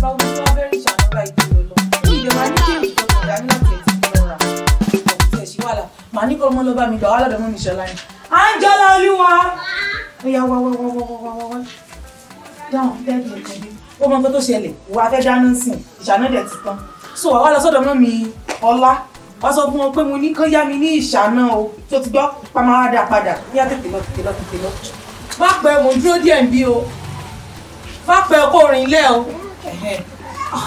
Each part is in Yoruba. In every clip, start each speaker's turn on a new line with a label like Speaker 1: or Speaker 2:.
Speaker 1: bá wọ́n tó wá bẹ́rẹ̀ ìṣàánú báyìí tó lọ ní ìdè máa ní kéèjì tó kàn dání láti ẹ̀ ti lọ rà ọ̀hún tẹ̀ sí wàhálà màá ní kọ́ ọmọ ló bá mi gbà wá lọ́dọ̀ mọ́ mi ṣọlá yẹn Àǹjọ́lá Olúwa ó yá wá wá wá wá wá wá wá dáhùn tẹ́ẹ̀dì nìkan dé ó mọ nǹkan tó ṣẹlẹ̀ ìwà fẹ́ dáná sìn ìṣáná dẹ̀ ti tán so wàá wá lọ sọ́dọ̀ mọ́ mi ọlá wá sọ fún wọn pé mo ní kán yá mi ní ìṣáná o tó ti gbọ́ pàmò wá dá padà yá tètè lọ tètè lọ tètè lọ má pẹ́ mo dúró díẹ̀ ń bí o má pẹ́ kó rìn lẹ́ o Ẹ̀hẹ́n. Ah.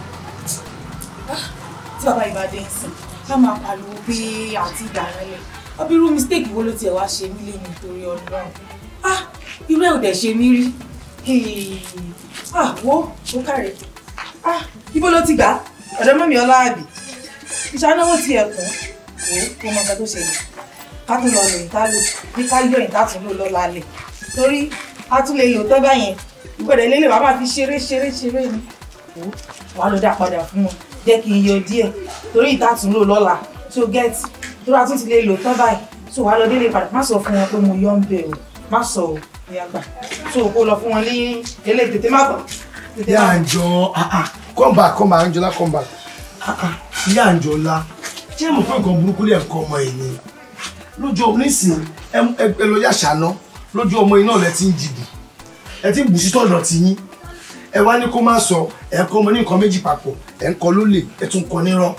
Speaker 1: Ah. tí bàbá ìbàdí ń sìn ká máa pariwo pé àti ìdáná lẹ ọbí irú mistake wo ló tiẹ̀ wá ṣe mí lé nítorí ọlọ́run ah irú ẹ̀ ò dẹ̀ ṣe mí rí Hey. ah wo ó kàrẹ̀ ah ibo ló ti gbà ọ̀dọ̀ mọ́mí ọláàbì ìṣánáwó ti ẹ̀kún wò ó kó mọ nǹkan tó ṣẹlẹ̀ ká tún lọ lò ìta lò bí ká yọ ìta tún lò lọ́la lẹ̀ torí a tún lè lò tọ́ báyẹn ìgbọ̀dẹ̀ lélẹ̀ wàá máa fi ṣeré ṣeré ṣeré ni wò ó wàá lọ dá padà fún wọn jẹ́ kí n yọ díẹ̀ torí ìta tún lò lọ́la tó gẹ́ẹ̀tì tó bá tún ti lè lò tọ́ báyìí tó wàá lọ délé padà má sọ fún wọn pé mo yọ ń bẹ̀ o má sọ o ìyá gbà tó kó lọ fún wọn ní eléyìí tètè má bọ̀ tètè
Speaker 2: ìyá
Speaker 1: má bọ̀.
Speaker 2: àǹjọ ah, ah, come back come back Anjola come back Ah, ah, ìyá àǹjọlá ṣé mo fẹ́ nǹkan burúkú lè kọ́ ọmọ yìí ni lójú ọmọ nísìn ẹ ẹ lọ yà ṣáná lójú ọmọ yìí náà lẹ ti ń jìbù ẹ ti ń bù sí tọ̀dọ̀ tí yín ẹ wá ní kó má sọ ẹ ń kọ́ ọmọ ní nǹkan méjì papọ̀ ẹ ń kọ́ lólè ẹ tún kọ́ nírọ́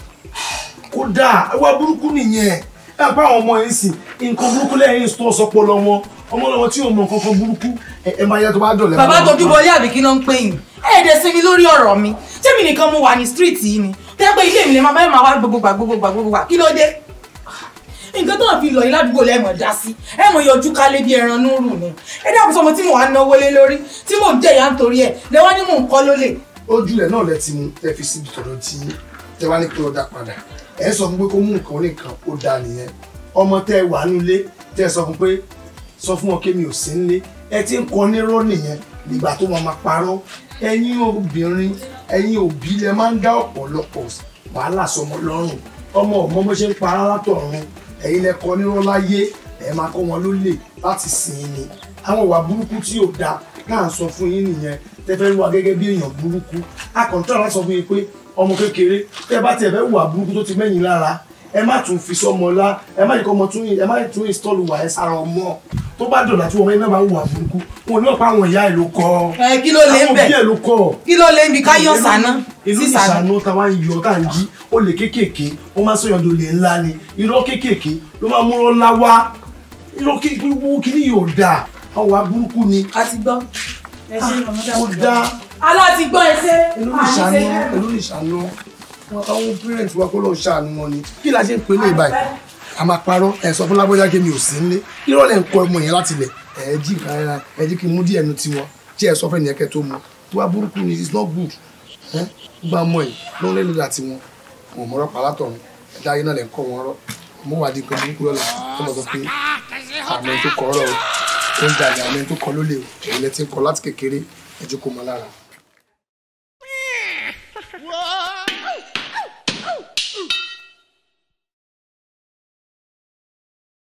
Speaker 2: kódà ẹ wá burúkú nìyẹn ẹ pa àwọn ọmọ yìí sìn nǹkan burúkú lẹ́yìn tó sọpọ̀ lọ́wọ́ ọmọ lọ́wọ́ tí ò mọ nǹkan kan burúkú ẹ ẹ máa yẹ tó bá dọ̀lẹ́
Speaker 1: bàbá tójú bọlé àbí kí ló ń pè yín ẹ̀ẹ́dẹ̀ sinmi lórí ọ̀rọ̀ mi tẹ́mi nìkan mo wà ní street yìí ni tẹ́ pé ilé mi lè máa bá máa wá gbogbogbà gbogbogbà gbogbogbà kí ló dé nǹkan tó ń fi lọ yìí ládùúgbò lẹ́mọ̀ dá sí ẹ mọ̀ yọjú kálé bí ẹran núrù ni ẹ dákun sọmọ tí mo wà ń náwó lé lórí tí mò ń jẹ̀yà nítorí ẹ̀ lẹ́wọ́n ní mò ń kọ́ lólè
Speaker 2: ojú rẹ̀ náà lẹ ti mú ẹ fi síbi tọ̀dọ̀ tí tẹ wá ní pé ó dá padà ẹ sọ fún pé kó mú nǹkan oníkan ó dá nìyẹn ọmọ tẹ wà nílé tẹ sọ fún pé sọ fún wọn kémi ò sí nílé ẹ ti ń kọ nírọ́ nìyẹn nígbà tó máa ma parọ́ ẹ̀yin obìnrin ẹ̀yin òbí lẹ máa ń dá ọ̀pọ̀lọpọ̀ wàhálà sọmọ lọ́rùn ọmọ ọmọ bó ṣe ń para látọ̀run ẹ̀yin lẹ kọ nírọ́ láyé ẹ máa kọ́ wọn lólè láti sìn ín ni àwọn ìwà burúkú tí ò dáa náà sọ fún yín nìyẹn tẹ fẹ́ wà gẹ́gẹ́ bí èèyàn burúkú akọ̀ǹtọ́ láti sọ fún yín pé ọmọ kékeré tẹ bá tiẹ̀ fẹ́ wà burúkú tó ti mẹ́yìn lára ẹ má tún fi sọmọ lá ẹ má yìí kọ́ ọmọ tún ẹ má tún install wà ẹ sára ọmọ tó bá dọ̀là tí ọmọ yẹn náà bá wà burúkú wọn ò ní ọ̀pá àwọn ìyá ẹ̀ ló kọ́
Speaker 1: ẹ kí ló lè ń
Speaker 2: àwọn
Speaker 1: bẹ̀
Speaker 2: òbí ẹ̀ ló kọ́
Speaker 1: kí ló lè ń bi káyọ̀ sáná
Speaker 2: ìlú
Speaker 1: sí sáná
Speaker 2: ìṣàánú táwa ń yọ tá à ń jí ó lè kéékèèké ó máa ń sọyàn dolè ńlá ni irọ́ kéékèèké ló máa ń múrọ́ ńlá wá irọ́ kéékèèké kí ni yóò dáa àwọn aburúkú ni
Speaker 1: a ti gbọ́ ẹ ṣe ọmọdé
Speaker 2: ó dáa
Speaker 1: aláti gbọ́ ẹ ṣe
Speaker 2: ìlú ìṣàánú ìlú ìṣàánú àwọn parents wa kó lọ ṣàánú wọn ni kí la ṣe ń pè ní ìbáyìí a máa parọ́ ẹ sọ fún lágbájá kí mi ò sí nílé irọ́ lẹ̀ ń kọ́ ọmọ yẹn láti lẹ̀ ẹ jí nǹkan ara ẹ jí kí n mú díẹ̀ nu tiwọn tí ẹ sọ fẹ́ nìyẹn kẹ́ tó mu tó wá burúkú ni it's not good ẹ gbogbo àmọ́ yìí ló ń lé lórí àti wọn wọn mọ̀rọ̀ pàlátọ̀run ẹ̀dá ayé náà lẹ̀ ń kọ́ wọn rọ́ mo wà di nǹkan burúkú lọ́la tó mọ̀ sọ pé àmọ́ tó kọ́ ọ̀rọ̀ o ó ń jalè àmọ́ tó kọ́ lólè o èyí lẹ ti ń kọ́ láti kékeré ẹ jẹ́ kó mọ lára.